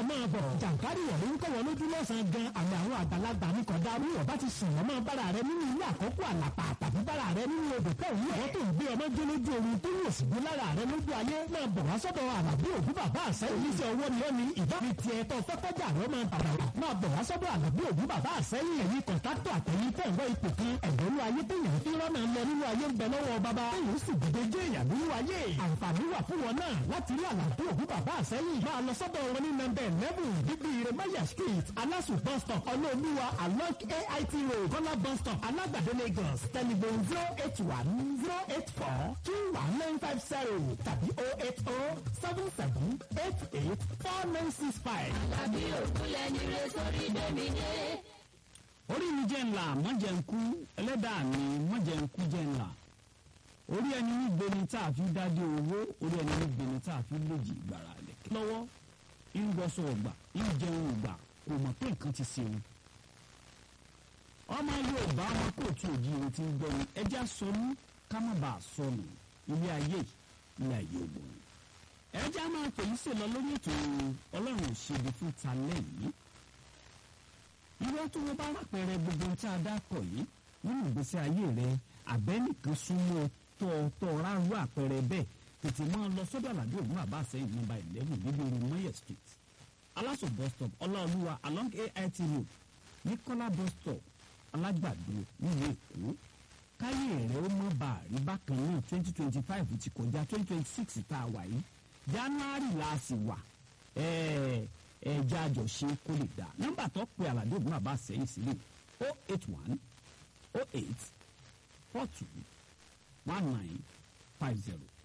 máa bọ̀ jàǹkárì wọ̀ ló ń kọ́ wọn lójú lọ́sàn-án gan àmì àwọn àgbàlagbà ní kọ̀dá arúgbó bá ti sùn wọ́n máa bára rẹ nínú ilé àkọ́kọ́ àlàpà tàbí bára rẹ nínú odò tó ń wọ̀ tó ń gbé ọmọ jó lójú omi tó yóò sì gbé lára rẹ lójú ayé máa bọ̀ wá sọ́dọ̀ àlàbí òbí bàbá àṣẹ oníṣẹ́ owó ni ó ní ìbá mi tiẹ̀ tó fẹ́kọ́jà rẹ máa bàbà wà máa bọ̀ wá sọ́dọ̀ àlàbí òbí bàbá àṣẹyìn ẹ̀yìn kọ̀ǹtàtọ̀ àtẹ̀yìn tẹ̀ ń gbọ́ ipò kan ẹ̀dọ́nú ayé téèyàn fi rọ́nà lọ nínú ayé ń bẹ lọ́wọ́ bàbá téèyàn sì dìde jẹ́ èèyàn nínú ayé àǹfààní wà fún wọn náà láti rí àlàbí òbí bàbá àṣẹyìn máa lọ sọ́dọ̀ wọn ní nọ́mbà eleven bíbí iremaya street alasu bus stop ọlọ́ọ̀lúwa along ait road kọ́lá bus stop alágbàdo lagos telephone zero eight one zero eight four two one nine five zero tàbí oh eight oh seven seven eight eight four nine six five. Àlàbí òkúlẹ̀ ní rẹ sórí bẹ́mi dé. orí mi jẹ́ ńlá mọ́jẹ̀ ń kú ẹlẹ́dàá mi mọ́jẹ̀ ń kú jẹ́ ńlá orí ẹni ní gbeni tá a fi dádé owó orí ẹni ní gbeni tá a fi lòjì ìgbàrà lẹ̀kẹ́ lọ́wọ́ ń gbọ́sọ̀ ọgbà ń jẹun ọgbà kò mọ̀ pé nǹkan ti ṣe òun ọmọ Yorùbá ọmọ kóòtù òjìire ti ń gbọ́ ni ẹja sọnù ká má bàa sọnù ilé ayé ilé ayé ògbóni ẹja máa pè yín sèlọ lórí ètò Ọlọ́run òṣèlú fún talẹ́ yìí irọ́ tó wọ́n bá rápẹ̀rẹ̀ gbogbo tí a dákọ̀ yìí nínú ìgbésí ayé rẹ àbẹ́nìkan súnmọ́ tọ́ tọ́ ráàrú àpẹẹrẹ bẹ́ẹ̀ tètè máa lọ sọ́dọ̀ àlàdé ògùn àbá àsẹ́yìn nọ́mbà eleven níbi orí Moye street aláṣọ bus stop ọláolúwa along AIT road ní kọ́lá bus stop alágbàdo nílùú èkó káyé rẹ ó mọ́ bá a rí bákan náà twenty twenty five ti kọjá twenty twenty six tá a wà yìí january la sì wà ẹ̀ẹ́ ẹja àjọṣe kó lè dá nọ́mbà tó pe àlàdé ògùn àbá sẹ́yìn sílẹ̀ o eight one o eight four two one nine five zero